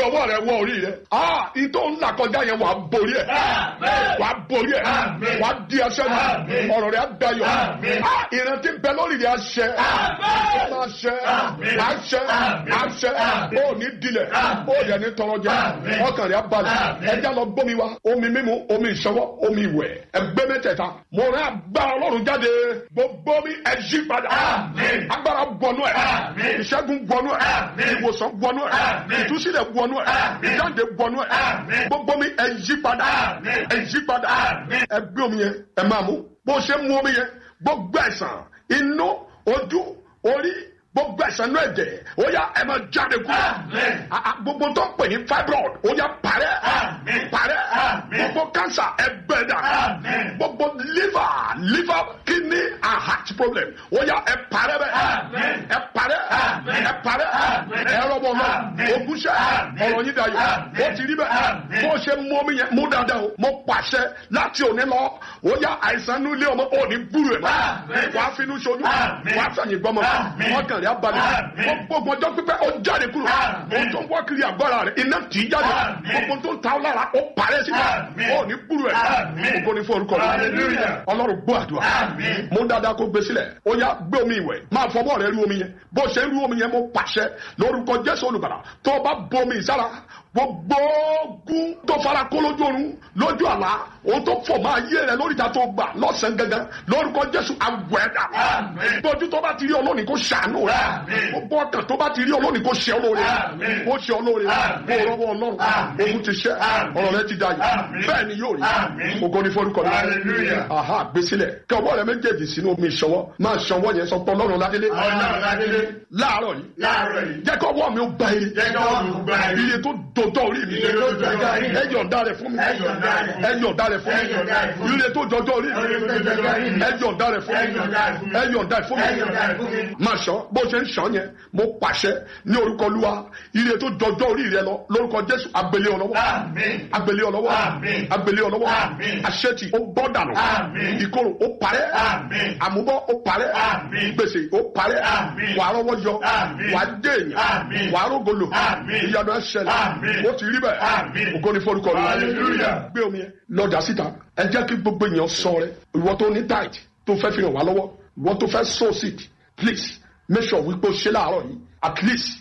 ọwọ́ rẹ wọ orí rẹ ah ìtò ńlá kọjá yẹn wàá borí ẹ wàá borí ẹ wàá di ẹsẹ mi ọ̀rọ̀ rẹ á dayọ̀ ah ìrántí bẹ lórí rẹ àṣẹ àṣẹ àṣẹ àṣẹ ó ní dilẹ̀ ó yẹ ní tọrọ jẹ ọkàn rẹ á balẹ̀ ẹja lọ gbómi wa omi mímu omi ìṣọwọ́ omi ìwẹ̀ ẹgbẹ́ mẹ́tẹ̀ẹ̀ta mo rẹ agbára ọlọ́run jáde gbogbo mi ẹ yí padà agbára gbọnú ẹ ìṣẹ́gun gbọnú ẹ ìwòsàn gbọnú ẹ ìtúsílẹ̀ gbọnú ẹ ìjáde gbọnú ẹ gbogbo mi ẹ yí padà ẹ yí padà ẹ gbé omi yẹn ẹ máa mú bó ṣe mú omi yẹn gbogbo ẹ̀sán inú ojú orí gbogbo ẹ̀sán náà ẹ̀jẹ̀ ó yá ẹ máa jáde kú gbogbo tó ń pè ní fibroid ó yá parẹ́ parẹ́ gbogbo cancer ẹgbẹ́ dà gbogbo liver liver kidney and heart problem ó yá ẹ parẹ́ bẹ́ẹ̀ ẹ parẹ́ ẹ parẹ́ ẹ rọ́bọ̀ náà ogúnṣẹ́ ọ̀rọ̀ yín dayọ̀ ó ti rí bẹ́ẹ̀ bó ṣe mú omi yẹn mú dáadáa o mo pàṣẹ láti òní lọ ó yá àìsàn nílé ọmọ ò ní gbúrú ẹ̀ mọ́ wàá finú ṣoyún wàá fẹ̀yìn gbọ́mọ ọkàn rẹ̀ abalẹ̀ gbogbo ọjọ́ pípẹ́ ó jáde kúrò ó tó ń wá kiri àgbára rẹ̀ iná tì í jáde gbogbo tó ń ta ọ́ lára ó parẹ́ síbẹ̀ ó ní gbúrú ẹ̀ gbogbo ní fún orúkọ rẹ̀ ọlọ́run gbọ́ àdúrà mú dáadáa kó gbé sílẹ̀ ó yá gbé omi ìwẹ̀ máa fọwọ́ rẹ̀ rú omi yẹn bó ṣe ń rú omi yẹn mo pàṣẹ lórúkọ jésù olùbàdàn tó o bá bomi ìsára gbogbo ogun tó fara kó lójú oorun lójú àlá ohun tó fò máa yé rẹ lórí ìta tó gbà lọ́sàn gangan lórúkọ jésù àwẹ̀dà gbójú tó bá ti rí olóòní kó ṣàánú rẹ gbogbo ọkàn tó bá ti rí olóòní kó ṣe olóore kó ṣe olóore kó rọwọ́ ọlọ́run ogun ti ṣẹ́ ọ̀rọ̀ rẹ ti da yìí bẹ́ẹ̀ ni yóò rí ogo ní forúkọ rẹ aha gbèsílẹ̀ kí ọwọ́ rẹ méjèèjì sínú omi ìṣọwọ́ máa ṣọwọ́ yẹn sọ pé ọlọ́run ládélé láàárọ̀ yìí jẹ́ kọ́ ọwọ́ mi ó gba ire iye tó dòdò orí mi ẹ yọ̀ǹda rẹ̀ fún mi ẹ yọ̀ǹda rẹ̀ fún mi ire tó jọjọ́ orí mi ẹ yọ̀ǹda rẹ̀ fún mi ẹ yọ̀ǹda rẹ̀ fún mi máa ṣọ́ bó ṣe ń ṣọ́ yẹn mo pàṣẹ ní orúkọ Olúwa ire tó jọjọ́ orí rẹ lọ lórúkọ Jésù agbélé ọlọ́wọ́ agbélé ọlọ́wọ́ agbélé ọlọ́wọ́ àṣetì ó bọ́ dànù ìkorò ó parẹ́ àmúbọ́ ó parẹ́ gbèsè ó parẹ́ wàá rọ́wọ́ yọ wàá dé èèyàn wàá rógolo ìyanu ẹ ṣẹlẹ̀ ó ti rí bẹ́ẹ̀ ògo ni forúkọ rẹ gbé omi yẹn lọ́jà síta ẹ jẹ́ kí gbogbo èèyàn sọ rẹ ìwọ tó ní tight tó fẹ́ fi hàn wá lọ́wọ́ ìwọ tó fẹ́ sow seed please make sure wípé o ṣe láàárọ̀ yìí at least